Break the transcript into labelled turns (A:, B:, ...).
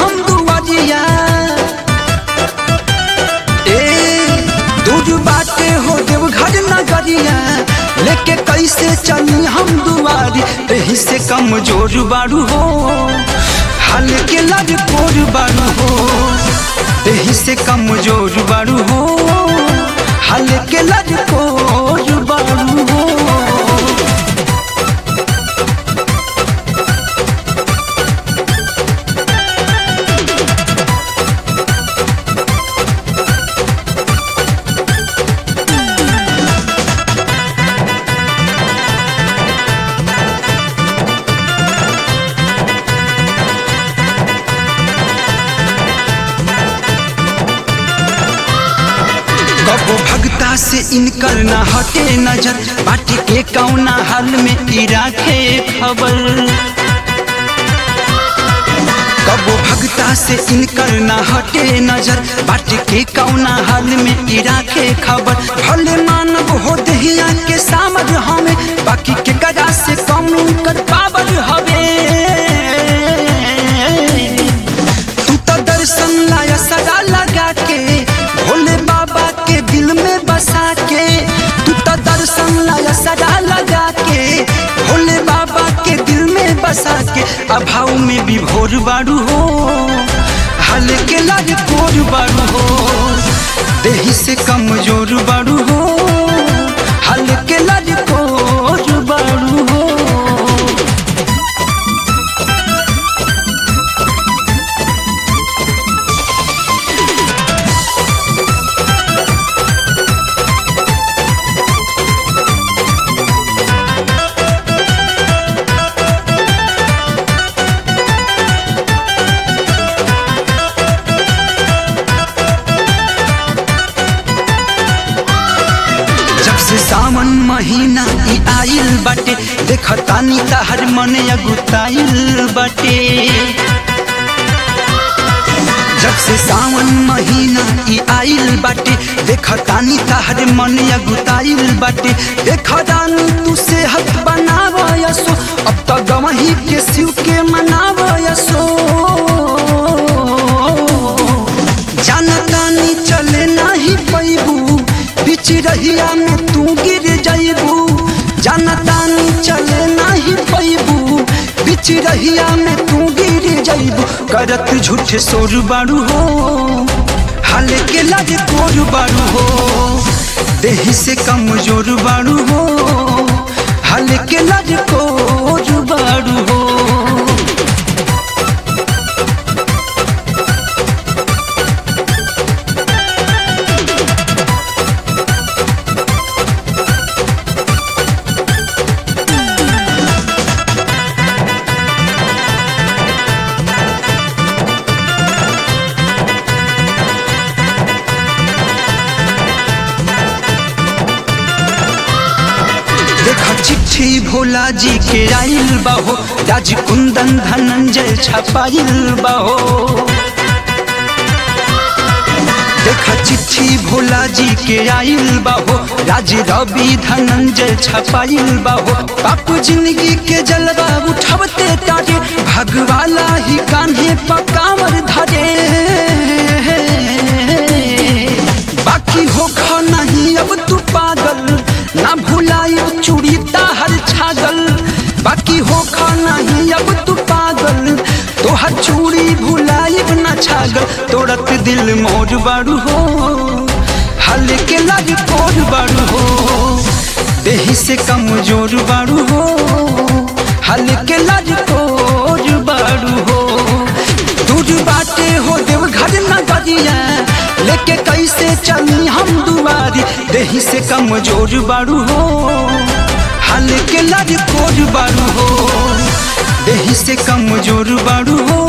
A: हम दुआरिया ए दूर बाटे हो देव घर नगरिया लेके कैसे चली हम दुआरी एही से कमजोर बारू हो हाल के लग कोर बारू हो एही से कमजोर बारू हो हाल के लग कोर बारू हो कबो भगता से इनकर ना हटे नजर बाटे के कौना हाल में ई राखे खबर कबो भगता से इनकर ना हटे नजर बाटे के कौना हाल में ई राखे खबर भले मानव हो दहिया के सामर हमें बाकी के गदा से कम कर पावर हवे तू तो दर्शन लाया सदा लगा के भोले बाबा के दिल में बसा के तू तो दर्शन लाया सदा लगा के भोले बाबा के दिल में बसा के अभाव में भी भोर बारू हो हाल के लग कोर बारू हो देही से कमजोर बारू हो हाल के लग कोर बारू हो जब से सावन महीना ई आइल बाटे देखतानी तहर मन अगुताइल बाटे जब से सावन महीना ई आइल बाटे देखतानी तहर मन अगुताइल बाटे देखतानी तू सेहत बनाव यसो अब तो गवही के शिव के मनाव यसो जानतानी चले नाही पैबू बीच रहिया में तू गिर जाइबू जानतानी चले नाही पैबू बीच रहिया में तू गिर जाइबू करत झूठ सोर बारू हो हाल के लग कोर बारू हो देही से कमजोर बारू हो हाल के लग कोर बारू हो देखा चिट्ठी भोला जी के आइल बाहो राज कुंदन धनंजय छपाइल बाहो देखा चिट्ठी भोला जी के आइल बाहो राज रवि धनंजय छपाइल बाहो बापू जिंदगी के जलवा उठावते तारे भगवाला ही कान्हे पकावर धरे बाकी हो खा नहीं अब तू पागल ना भुलायो चूड़ी ताहर छागल बाकी हो खा नहीं अब तू पागल तोहर चूड़ी भुलाइब ना छागल तोड़त दिल मोर बारू हो हाल के लग कोर बारू हो देही से कमजोर बारू हो हाल के लग कोर बारू हो दूर बाटे हो देव घर नगरिया लेके कैसे चली हम दुआरी देही से कमजोर बारू हो हाल के लग कोर बारू हो देही से कमजोर बारू हो